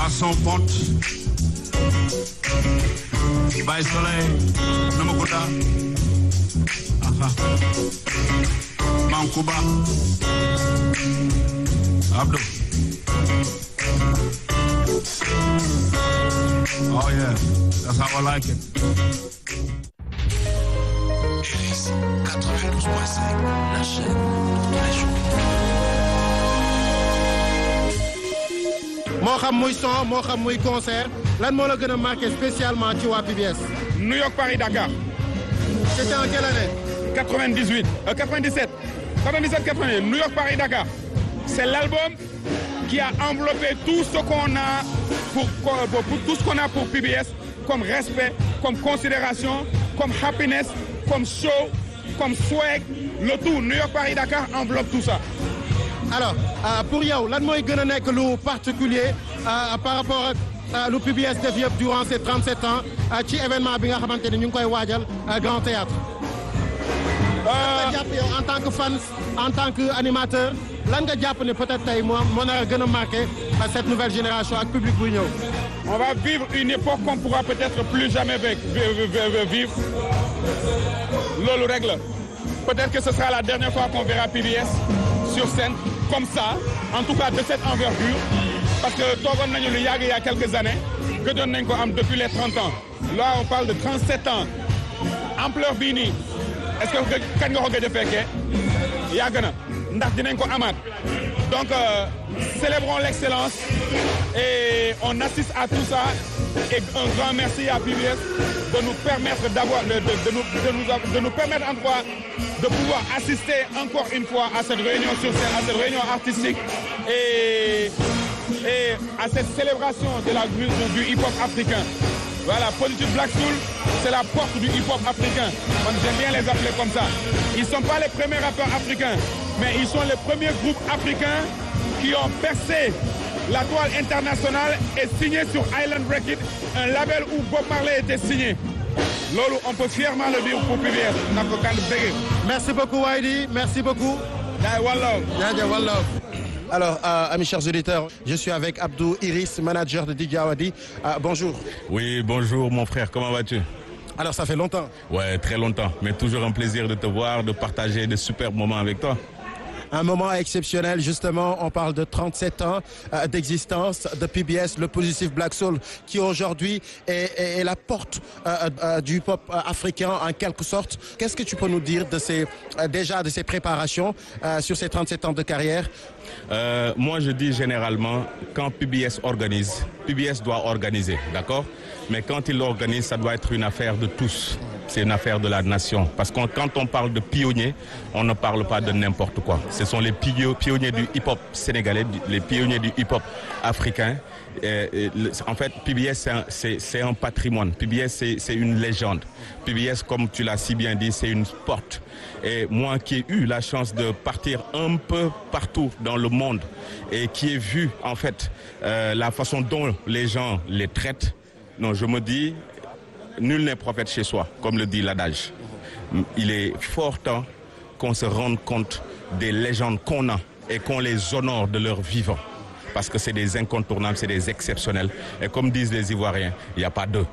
Masson Pont Baye Soleil Namakuta aha Mankuba Abdou Oh yeah, that's how I like it. RS 92.5, la chaîne de tous les jours. moo xam muy son moo xam muy concert lan moo la gën a marqué spécialement ci waa PBS. New York, Paris, Dakar. c'était en quelle année. 98, euh, 97. 97, 98. New York, Paris, Dakar. C'est l'album qui a enveloppé tout ce qu'on a pour, pour- pour tout ce qu'on a pour PBS comme respect, comme considération, comme happiness, comme show, comme swag. Le tout, New York, Paris, Dakar enveloppe tout ça. alors euh, pour yow lan mooy gën a nekk lu particulier euh, par rapport ak euh, lu PBS def yëpp durant ces 37 ans euh, ci événement bi nga xamante ni ñu ngi koy waajal euh, Grand Théâtre lan nga jàpp yow en tant que fan en tant que animateur lan nga jàpp ne peut-être tey moo moo nar a gën a marqué euh, cette nouvelle génération ak public buy ñëw. On va vivre une époque qu'on pourra peut-être plus jamais vi- vi- vi- vivre. Lolo règle. Peut-être que ce sera la dernière fois qu'on verra PBS sur scène comme ça, en tout cas de cette envergure. Parce que Togon Nagnou le Yag il y a quelques années, que donne Nenko Am depuis les 30 ans. Là, on parle de 37 ans. Ampleur Bini. Est-ce que quand vous avez fait Yagana, ndax dinañ ko amaat. Donc, euh, célébrons l'excellence et on assiste à tout ça. Et un grand merci à PBS de nous permettre d'avoir, de, de- de nous, de, nous, de nous permettre en tout cas de pouvoir assister encore une fois à cette réunion sur scène, à cette réunion artistique et, et à cette célébration de la, du, du hip-hop africain. Voilà, Positive Black Soul, c'est la porte du hip-hop africain. Moi, J'aime bien les appeler comme ça. Ils ne sont pas les premiers rappeurs africains, mais ils sont les premiers groupes africains qui ont percé la toile internationale et signé sur Island Records, un label où Bob Marley était signé. Lolo, on peut fièrement le dire pour PBS. Nako Kand Bege. merci beaucoup Waydi merci beaucoup. Dai Wallo. jaajëf wàllu. alors euh, amis chers auditeurs je suis avec Abdou Iris manager de DJ Awadi Euh, bonjour. Oui, bonjour mon frère, comment vas-tu alors ça fait longtemps. Ouais, très longtemps, mais toujours un plaisir de te voir, de partager de superbes moments avec toi. Un moment exceptionnel, justement, on parle de 37 ans euh, d'existence de PBS, le Positive Black Soul, qui aujourd'hui est, est- est la porte euh, euh, du pop euh, africain en quelque sorte. Qu'est-ce que tu peux nous dire de ces, euh, déjà de ces préparations euh, sur ces 37 ans de carrière Euh, moi, je dis généralement, quand PBS organise, PBS doit organiser, d'accord Mais quand il organise, ça doit être une affaire de tous. C'est une affaire de la nation. Parce que quand on parle de pionniers, on ne parle pas de n'importe quoi. Ce sont les pio- pionniers du hip-hop sénégalais, du- les pionniers du hip-hop africain. Et- et le- en fait, PBS, c'est un- c'est c'est un patrimoine. PBS, c'est c'est une légende. PBS, comme tu l'as si bien dit, c'est une porte. Et moi qui ai eu la chance de partir un peu partout dans le monde et qui ai vu en fait euh, la façon dont les gens les traitent, non, je me dis, nul n'est prophète chez soi, comme le dit l'adage. Il est fort temps qu'on se rende compte des légendes qu'on a et qu'on les honore de leur vivant. Parce que c'est des incontournables, c'est des exceptionnels. Et comme disent les Ivoiriens, il n'y a pas d'eux.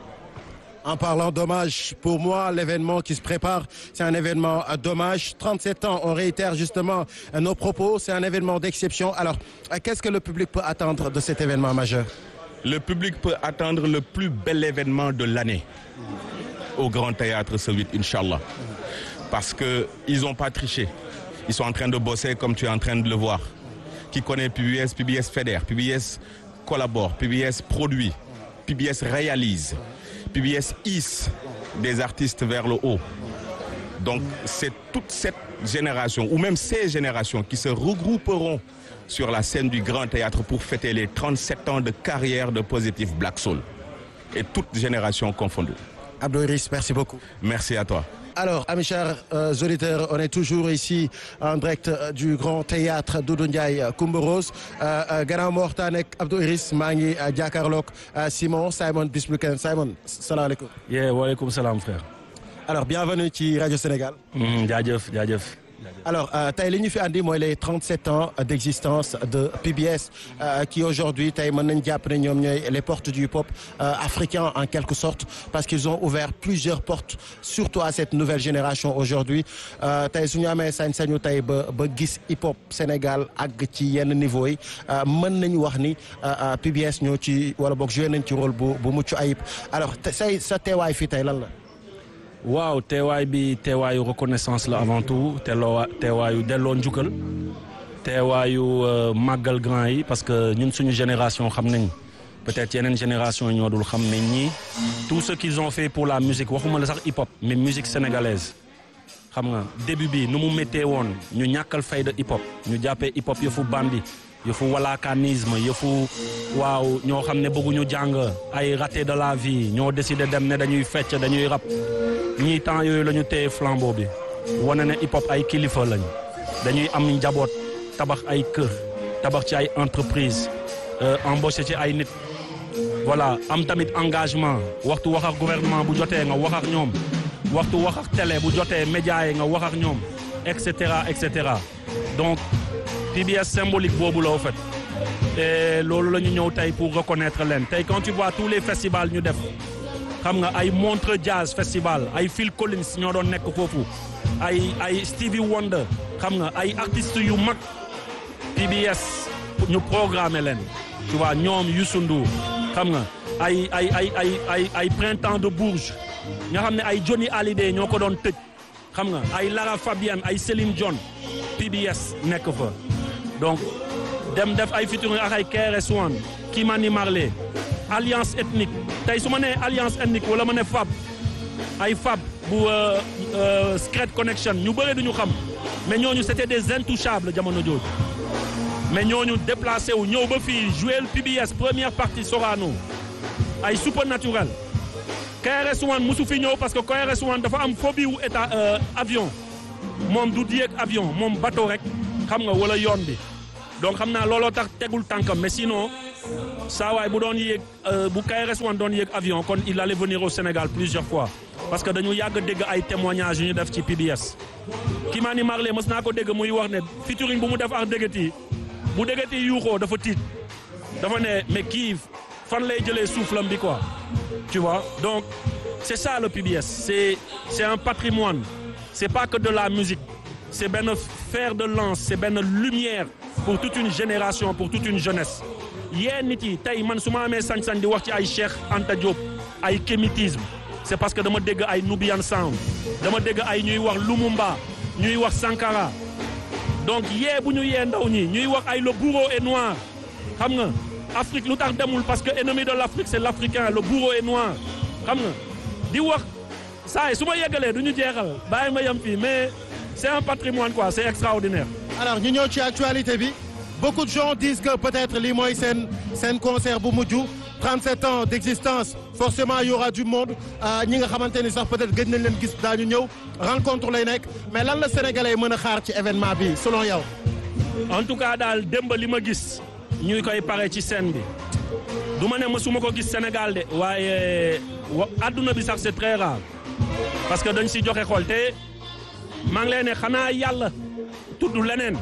En parlant d'hommage, pour moi, l'événement qui se prépare, c'est un événement euh, d'hommage. 37 ans, on réitère justement euh, nos propos, c'est un événement d'exception. Alors, euh, qu'est-ce que le public peut attendre de cet événement majeur Le public peut attendre le plus bel événement de l'année au Grand Théâtre ce 8, Inch'Allah. Parce qu'ils n'ont pas triché. Ils sont en train de bosser comme tu es en train de le voir. Qui connaît PBS, PBS fédère, PBS collabore, PBS produit, PBS réalise, PBS hisse des artistes vers le haut. Donc c'est toute cette génération, ou même ces générations, qui se regrouperont sur la scène du Grand Théâtre pour fêter les 37 ans de carrière de Positive Black Soul. Et toutes générations confondues. Abdou Iris, merci beaucoup. Merci à toi. Alors, amis chers euh, auditeurs, on est toujours ici en direct euh, du Grand Théâtre Doudou Ndiaye Coumba Rose euh, euh, gannaaw ma waxtaan ak Abdou Iris maa ngi euh, jàkkaarloog euh, Simon Simon Bismuken Simon salaamaaleykum. yee waaleykum salaam frère. alors bienvenue ci rajo Sénégal. Mhm, jaajëf jaajëf. alors euh, tey li ñu fi andi mooy les 37 ans d'existence de PBS euh, qui aujourd'hui tey mën nañ jàpp ne ñoom ñooy les portes du hip-hop euh, africain en quelque sorte parce qu'ils ont ouvert plusieurs portes surtout à cette nouvelle génération aujourd'hui tey su ñu amee sañ-sañu tey ba ba gis hip-hop Sénégal àgg ci yenn niveau yi mën nañu wax ni PBS ñoo ci wala boog joué nañ ci rôle bu bu mucc ayib alors say sa teewaay fii tey lan la. waaw teewaay bi teewaayu reconnaissance la avant tout teeloo teewaayu delloo njukkal teewaayu màggal grand yi parce que ñun suñu génération xam nañ peut-être yeneen génération yi ñoo dul xam ne ñii tout ce qu'ils ont fait pour la musique waxuma la sax hip hop mais musique sénégalaise xam nga début bi nu mu méttee woon ñu ñàkkal fayda hip hop ñu jàppee hip hop yëfu bandi yëfu walaakanisme yëfu waaw ñoo xam ne bëgguñu jàng ay raté de la vie ñoo décidé dem ne dañuy fecc dañuy rap ñii temps yooyu la ñu téye flambeau bi wane ne hip hop ay kilifa lañ dañuy am njaboot tabax ay kër tabax ci ay entreprise embauché ci ay nit voilà am tamit engagement waxtu wax ak gouvernement bu jotee nga wax ak ñoom waxtu wax ak télé bu jotee média yi nga wax ak ñoom et cetera et cetera donc PBS symbolique boobu la au fait et loolu la ñu ñëw tey pour reconnaître leen tey quand tu vois tous les festivals ñu def xam nga ay Montreux Jazz Festival ay Phil Collins ñoo doon nekk foofu ay ay Stevie Wonder xam nga ay artistes yu mag PBS ñu programmer leen tu vois ñoom Youssou Ndour xam nga ay ay ay ay ay ay printemps de Bourges nga xam ne ay Johnny Hallyday ñoo ko doon tëj xam nga ay Lara Fabian ay Céline Dion PBS nekk fa donc dem def ay featuring ak ay KRS-One Kimani Marley alliance ethnique tey su ma nee alliance ethnique wala ma ne FAB ay FAB bu Secret Connection ñu bëre duñu xam mais ñooñu c'était des intouchables jamono jooju mais ñooñu déplacé wu ñëw ba fii jouer PBS première partie Sorano ay Supernatural KRS-One musu fi ñëw parce que KRS-One dafa am phobie wu état avion moom du di yéeg avion moom bateau rek xam nga wala yoon bi donc xam naa looloo tax tegul tànkam mais sinon saa waay bu doon yéeg bu KRS-One doon yéeg avion kon il allait venir au Sénégal plusieurs fois parce que dañu yàgg dégg ay témoignages yu ñu def ci PBS. Kimani Marley mës naa ko dégg muy wax ne featuring bu mu def ak Dégeti bu Dégeti yuuxoo dafa tiit dafa ne mais kii fan lay jëlee soufflam bi quoi tu vois donc c'est ça le PBS c'est c'est un patrimoine c'est pas que de la musique c'est benn fer de lance c'est benn lumière pour toute une génération pour toute une jeunesse yéen nit yi tey man su ma amee sañ-sañ di wax ci ay Cheikh Anta Diop ay kémitisme c'est parce que dama dégg ay Nubian Sound dama dégg ay ñuy wax Lumumba ñuy wax Sankara donc yee bu ñu yee ndaw ñi ñuy wax ay le bourreau est noir xam nga Afrique lu tax demul parce que ennemi de l'Afrique c'est l'Africain le bourreau est noir xam nga di wax saa yi su ma yeggalee du ñu jeexal bàyyi ma yem fii mais c'est un patrimoine quoi c'est extraordinaire. alors ñu ñëw ci actualité bi beaucoup de gens disent que peut-être lii mooy seen seen concert bu mujj 37 ans d'existence forcément il y aura du monde ñi nga xamante ni sax peut-être gëj nañ leen gis daañu ñëw rencontre lay nekk mais lan la sénégalais mën a xaar ci événement bi selon yow. en tout cas daal démb li ma gis ñuy koy pare ci scène bi du ma ne mësuma ko gis Sénégal de waaye wa adduna bi sax c'est très rare parce que dañ si joxe xool te maa ngi lay ne xanaa yàlla tudd leneen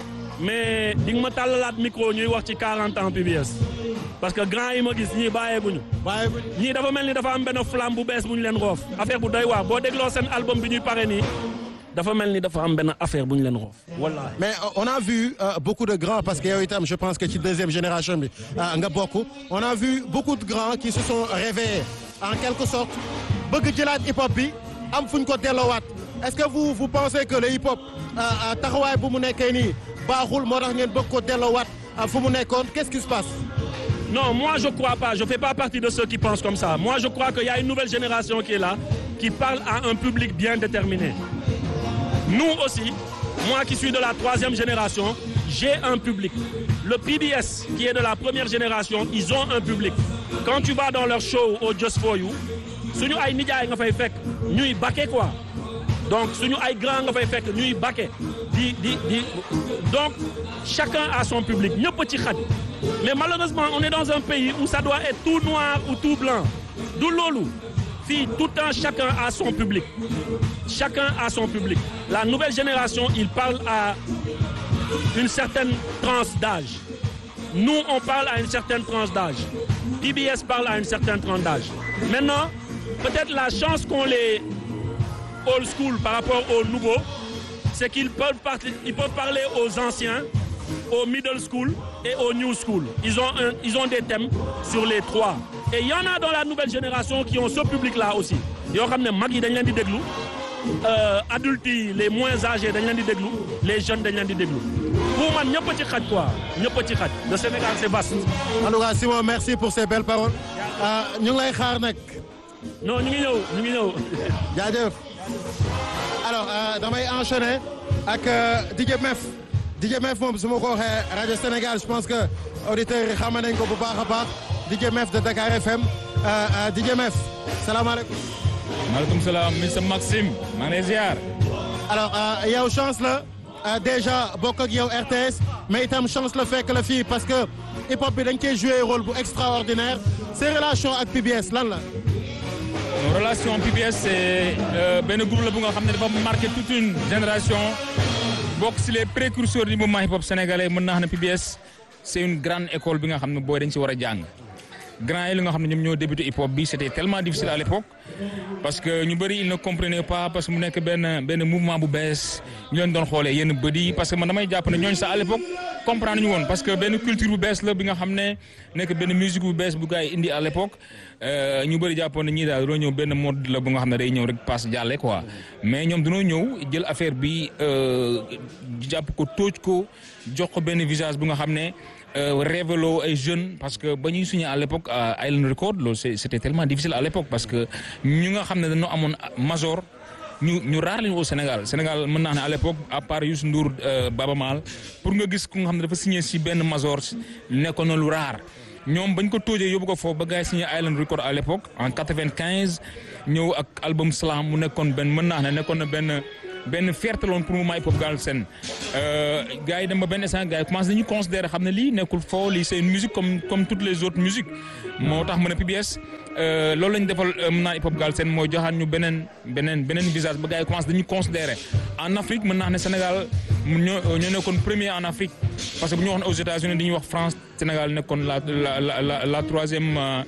mais di nga ma tàllalaat micro ñuy wax ci 40 ans PBS parce que grand yi ma gis ñii bàyyeeguñu. bàyyeeguñu ñii dafa mel ni dafa am benn flamme bu bees bu ñu leen roof affaire bu doy waar boo dégloo seen album bi ñuy pare nii dafa mel ni dafa am benn affaire bu ñu leen roof wallaahi. mais on a vu euh, beaucoup de grands parce que yow itam je pense que ci deuxième génération bi nga bokk on a vu beaucoup de grands qui se sont réveillés en quelque sorte bëgg jëlaat hip hop bi am fu ñu ko delloowaat est-ce que vous vous pensez que le hip hop taxawaay bu mu nekkee nii baaxul moo tax ngeen bëgg ko delloowaat fu mu nekkoon qu'est-ce qui se passe. Non, moi je crois pas. Je fais pas partie de ceux qui pensent comme ça. Moi je crois qu'il y a une nouvelle génération qui est là, qui parle à un public bien déterminé. Nous aussi, moi qui suis de la troisième génération, j'ai un public. Le PBS, qui est de la première génération, ils ont un public. Quand tu vas dans leur show au Just For You, suñu ay nijaay nga fay fekk ñuy bakke quoi. Donc suñu ay grand nga fay fekk ñuy bakke di di di donc chacun a son public ñëpp ci xaj. Mais malheureusement, on est dans un pays où ça doit être tout noir ou tout blanc. Du loolu fii tout le temps chacun a son public chacun a son public la nouvelle génération il parle à une certaine tranche d'âge nous on parle à une certaine tranche d'âge PBS parle à une certaine tranche d'âge maintenant peut-être la chance qu'ont les old school par rapport aux nouveaux c'est qu'ils peuvent, par- ils peuvent parler aux anciens au middle school et au new school. Ils ont, un- ils ont des thèmes sur les trois. Et il y en a dans la nouvelle génération qui ont ce public-là aussi. yoo xam ne mag yi dañ leen di déglu euh, adultes yi les moins âgés dañ leen di déglu les jeunes dañ leen di déglu pour man ñëpp a ci xaj quoi ñëpp a ci xaj le Sénégal c'est vaste. en tout cas Simon merci pour ces belles paroles ah ñu ngi lay xaar nag non ñu ngi ñëw ñu ngi ñëw. jaajëf alors euh, damay enchaîner ak euh, DJ Mef DJ Mef moom su ma ko waxee rajo Sénégal je pense que auditeurs yi xam nañ ko bu baax a baax DJ Mef de Dakar FM euh, euh, DJ Mef salaamaaleykum. maaleykum salaam monsieur Maxime maa ngi lay ziar. alors euh, yow chance la euh, déjà bokk ak yow RTS mais itam chance la fekk la fii parce que hip hop bi dañ koy jouer rôle bu extraordinaire ses relations ak PBS lan la. relation PBS c'est euh, benn groupe la bu nga xam ne dafa marqué toute une génération bokk si les précurseurs du mouvement hip hop sénégalais mën naa xam ne PBS c'est une grande école bi nga xam ne booy dañ si war a jàng. grand yi li nga xam ne ñoom ñoo débuté hip hop bi c'était tellement difficile à l'époque parce que ñu bëri ils ne comprenaient pas parce que mu nekk benn benn mouvement bu bees ñu leen doon xoolee yenn bët yi parce que man damay jàpp ne ñooñu sax à l'époque comprendre ñu woon parce que benn culture bu bees la bi nga xam ne nekk benn musique bu bees bu gars yi indi à l'époque euh, ñu bëri jàppoon ne ñii daal dañoo ñëw benn mode la bu nga xam ne day ñëw rek passe jàlle quoi mais ñoom dañoo ñëw jël affaire bi euh, jàpp ko tóoj ko jox ko benn visage bu nga xam ne euh, révélo ay jeunes parce que ba ñuy signé à l'époque à Island Record loolu c'est- c'était tellement difficile à l'époque parce que ñu nga xam ne dañoo amoon major ñu ñu raar lañu au Sénégal Sénégal mën naa ne à l'époque à part Youssou Ndour euh, Baba Maal pour nga gis ku nga xam ne dafa signé si benn major nekkoon na lu raar ñoom bañ ko tóojee yóbbu ko foofu ba gars yi signé Island Record à l'époque en 95 ñëw ak album Slam mu nekkoon benn mën naa ne nekkoon na benn benn fierté loon pour mouvement hip hop Galsen gars yi dem ba benn instant gars yi commencé nañu considérer xam ne lii nekkul foo lii c'est une musique comme comme toutes les autres musiques moo tax mu ne PBS euh, loolu lañu defal euh, mën naa hip hop Galsen mooy joxaat ñu beneen beneen beneen visage ba gars yi commencé dañu considérer en Afrique mën naa ne Sénégal ñoo ñoo nekkoon premier en Afrique parce que bu ñu wax ne aux États-Unis dañuy wax France Sénégal nekkoon la la la la la troisième euh,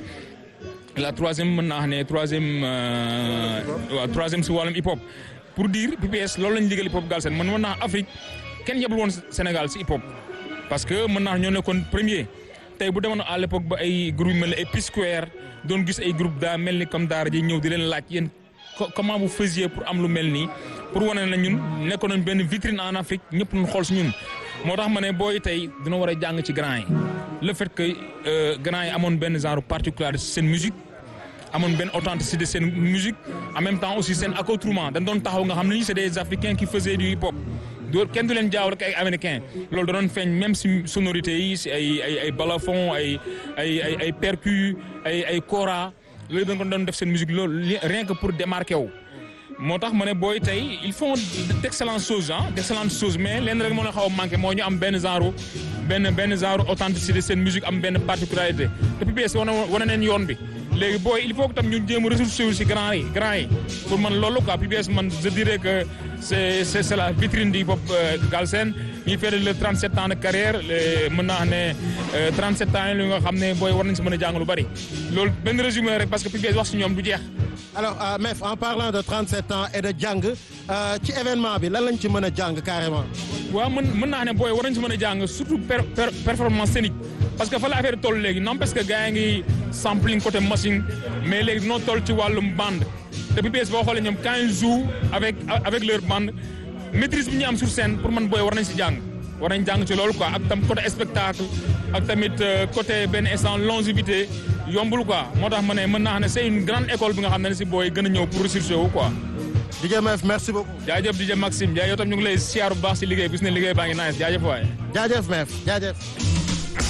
la troisième mën naa wax ne troisième euh, waaw troisième si wàllum hip hop pour dire PBS loolu lañu liggéey hip hop Galsen man mën naa Afrique kenn yebul woon Sénégal si hip hop parce que mën naa ñoo nekkoon premier tey bu demoon à l'époque ba ay groupe yu mel ni ay P-Square doon gis ay groupe daa mel ni comme daara ji ñëw di leen laaj yéen co- comment vous faisiez pour am lu mel nii pour wane na ñun nekkoon nañ benn vitrine en Afrique ñëpp ñu xool si ñun moo tax ma ne booy tey dina war a jàng ci grand yi le fait que euh, grand yi amoon benn genre particularité ci seen musique amoon benn authenticité seen musique en même temps aussi seen accoutrement dañ doon taxaw nga xam ne ñi c'est des africains qui faisaient du hip hop doo kenn du leen jaaw rek ay américains loolu da doon feeñ même si sonorité yi si ay ay ay balafon ay ay ay ay percus ay ay kora loolu dañ ko doon def seen musique loolu li- rien que pour démarquer wu moo tax ma ne booy tey ils font d'excellentes choses ah d'excellentes choses mais leen rek moo leen xaw a manqué moo ñu am benn genre benn benn genre authenticité seen musique am benn particularité te PBS wane wane neen yoon bi léegi booy il faut que tam ñu jéem a ressourcer wu si grand yi grand yi pour man loolu quoi PBS man je dirais que c'est c'est c'est la vitrine du hip hop euh, Galsen ñuy fait le 37 ans de carrière le- mën naa ne euh, 37 ans yi lu nga xam ne booy war nañ si mën a jàng lu bari loolu benn résumé rek parce que PBS wax si ñoom du jeex. alors euh, Mef en parlant de 37 ans et de jàng euh, ci événement bi lan lañ ci mën a jàng carrément. waaw mën mën naa ne booy war nañ si mën a jàng surtout per- per- performance scénique parce que fa la affaire toll léegi non parce que gars yi ngi sampling côté machine mais léegi noo toll ci wàllum bande te PBS boo xoolee ñoom quand ils jouent avec avec leur bande maîtrise bi ñu am sur scène pour man booy war nañ si jàng war nañ jàng ci loolu quoi ak tam côté spectacle ak tamit euh, côté benn instant longévité yombul quoi moo tax ma ne mën naa xam ne c'est une grande école bi nga xam ne si booy gën a ñëw pour ressourcer wu quoi. DJ Mef merci beaucoup. jaajëf DJ Maxime jaajëf yow tam ñu ngi lay siyaar bu baax si liggéey bis ne liggéey baa ngi nice jaajëf waay. jaajëf Mef jaajëf.